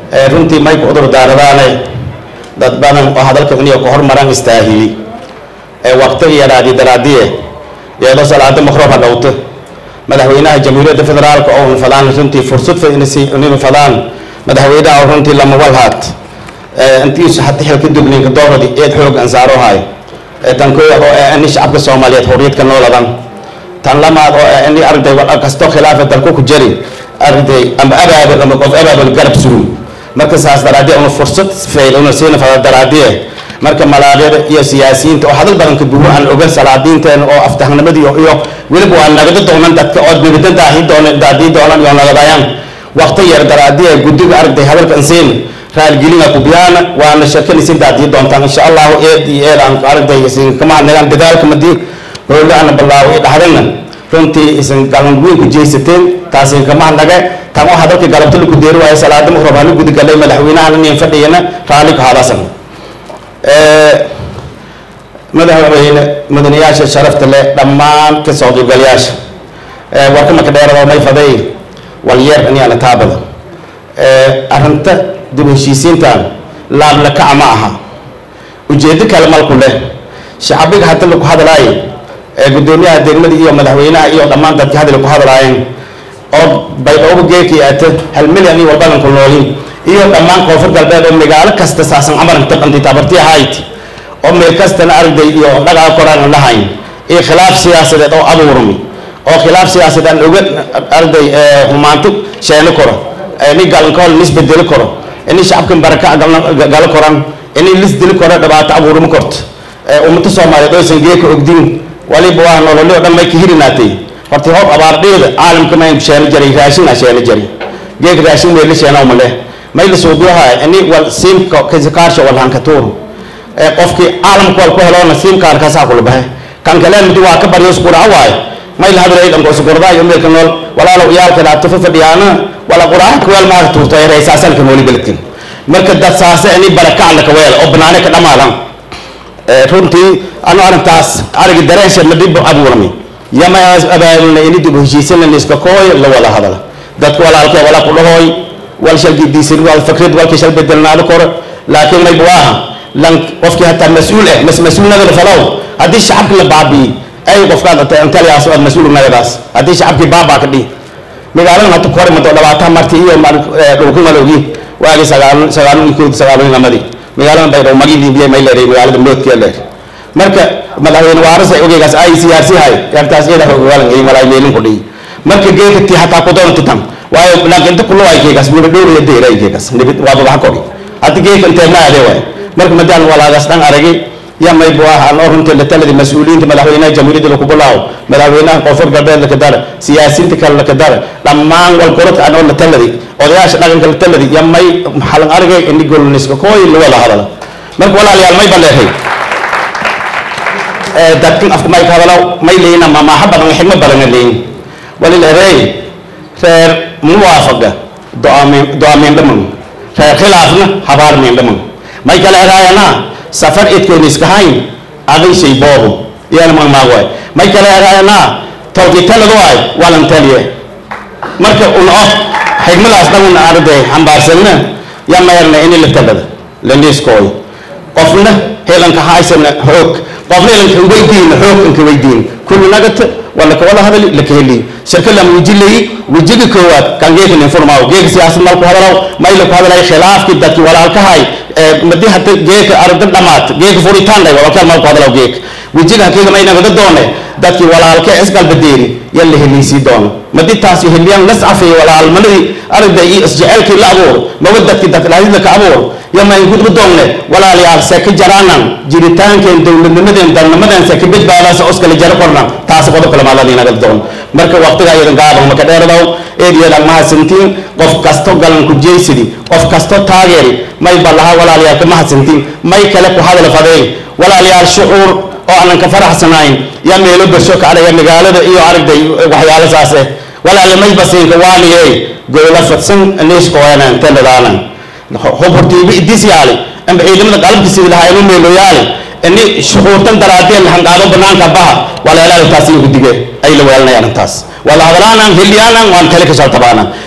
runtii may ku cudur daaradaane dad badan oo hadalka iniyo ka hormaraan istaahili waqtiga yaraadi daraadiye iyadoo salaada maqroob ha dhowto madaxweynaha jamhuuriyadda federaalka oo fadaan runtii fursad inuu fadaan madaxweynaha oo runtii lama walhaad intiisu hata xilka dugninka dooradi eed xoog ansaaro haay tan koowaad oo ah ini shacabka soomaaliyeed xorriyadka nooladan tan lamaad oo ah ini arday wal kasto khilaafa dalku ku jari arday ama abaabul ama qof abaabul garab sugun marka saas daraadee una fursad fayl una siina fada daraadee marka malaaqyada iyo siyaasiyiinta oo hadal badan ka buuxo aan ogan salaadiinteena oo aftahnimadii iyo weliba waa nagada doonan dadka oo nabada daahi doona daadii doonan iyo nagadayaan waqti yar daraadiya guddiga arday hadalkan siin raalgelina kubiyaana waana shakanaysin daadii doontaan insha allahu eed iyo eed aan arday isin kama hadnagaan dadaalka madii hoola ana ballaawo i dhaxdayna runtii isin galan weyn ku jeysateen taasin kama hadnage tan oo hadalka galabta lagu deeri waayo salaada maqrab hanu gudi galay madaxweynahan inin fadhiyana raalli ka hadasan madaxweyne mudanayaasha sharafta leh dhammaan ka soo qaybgalayaasha warka marka dheerado may faday walyeer aniana taabada arrinta dib u heshiisiintan laablakaca ma aha ujeedo kale malku leh shacabiga hadda laku hadlaayo gudoomiyaha degmada iyo madaxweynaha iyo dhammaan dadka hadda laku hadlaayeen oo baydhoobo geekii ate hal milyan iyo walbadanku noolin iyo dhammaan koonfur galbeed oo magaalo kasta saasan camaranka dhantay tabartii ahayd oo meel kastana arday iyo dhagaa koraan lahayn iyo khilaaf siyaasadeed oo abuurmi oo khilaaf siyaasadeed aan oga arday humaanto sheeno koro ini galankool nisbedeli karo ini shacabkan baraka galo koran ini lisdili koro dhibaato abuurma korto ummada soomaaliyeed oo aysan geeka ogdin waliba waa nololi oo dhan may ka hirinaatay horta hoob abaardheeda caalamka mayn sheeno jaray raashina sheeno jari geek raashin weeli sheena uma leh may la suubiyaha ini wal siimka kasikaasha walhanka tuur qofkii caalamka wal ku heloona siimkaarkaasaa kula baxe kan kale midi waa ka baryo isquraca waayo may la hadlay dhanko isqurdaa iyo meelka nool walaalow iyaalka dhaafto fadhiyaana wala quraca kuweel maaga tuurto ee reysaasanka nooli beledkan marka dad saase ini barakacla ka weel oo banaane ka dhamaadan runtii anu arrintaas arigi dareensha la dhib abuurmi yama abaabulna ini dib u heshiisanana iska kooy la wada hadala dadka walaalkee wala ku dhahooy wal shalgidiisin wal fikrad walkii shal bedelnaado koro laakiin mayba waaha lan qofkii hataa mas-uul eh mas mas-uulnagada falow haddii shacabki la baabi'i ay qofkaad antaliyaas aad mas-uul nagadaas haddii shacabkii baabaa ka dhihi magaaladan hadda kore mado dhabaata marti iyo dhulku malowgi waagi sagaal sagaalun iyo koodi sagaalun lamadii magaaladan baydhabo magidii biya may leedahay magaalada moodkiya leer marka madaxweyne waarasa ogeygaas ay siyaasi hay yartaas iyada hogaalan ay malay meelin ku dhihi marka geeka tii hataa ku doonta tan waayo laakiin inta kullo ay keegaas muddo dhowr iyo deeray keegaas nibid waa babax kori hadda geeka intee ma aadee waay marka madaan walaagaas dhan aragay ya may bu ah aan runtii la taladi mas-uuliyiinta madaxweynaha jamhuuriyadda laku bilaawo madaxweynaha koonfur galbeed laka dara siyaasiyiinta kale laka dara dhammaan walgorodka aan oo la taladi odayaasha dhaqanka la taladi ya may xalan aragay ini golniska kooy la wada hadala marka walaalayaal may baleehay dadkan afka may ka hadalaw may leeyina mamaaxa badan xigmo badana leeyin walileeday reer muwaafaqa do-aameen dhaman reer khilaafna habaarmeen dhaman may kala heraayana safar idkoon iska hayn aday shay boobo iyana magmaagwaay may kala heraayana tawkitaladu waay walan taliye marka una oh xigmadaas dhan arday xambaarsanna ya mayarna ini la talada la liiskooy qofna helanka haysana xoog qofna helanka weydiina xoog inka weydiin kullu nagata wala ka wada hadali la ka heli shirka lam wajilay wajiga koowaad kan geeka nin furmaaw geeka siyaasad mal ku hadalaw may la ku hadalay khilaafki dadki walaalkahay madi hata geeka arda dhamaat geeka furitaan dhay walaalkaa mal ku hadalaw geeka wajiga hakiga may nagada doone dadki walaalka isgalbadeeri yan la heliisii doono madi taasi heliyaan las cafeey walaalmanadii arday iyo isjecelkii la abuur mawadadki dadlaadida ka abuur yama in gudba doonne walaalayaal see ka jaraanan jiritaankeen dowladnimadeen dalnimadeen see ka badbaadaasa oskala jaro korna taasi qodob kale maaladi nagal doon marka waqtiga iyadan gaaban maka dheeradaw eediyadan mahadsantiin qof kasto galan ku jeysidi qof kasto taageeri may balaha walaalayaal ka mahadsantiin may kale ku hadal fadeen walaalayaal shucuur oo aanan ka faraxsanayn ya meelo bersho ka adhaya magaalada iyo aragday waxyaalo saas eh walaala may basiinka waaliye gowla fadsan niiskooyanan teladaanan hubhurtiibi idis yaali amba ciidamada qalabka sidi lahaa inu meelo yaali ini shucuurtan daraadeen hangaado banaanka baha walaalaal taasi ugu dige ay la weelanayaan intaas wala hadalaanan heliyaanan waan kale ka shaltabaanan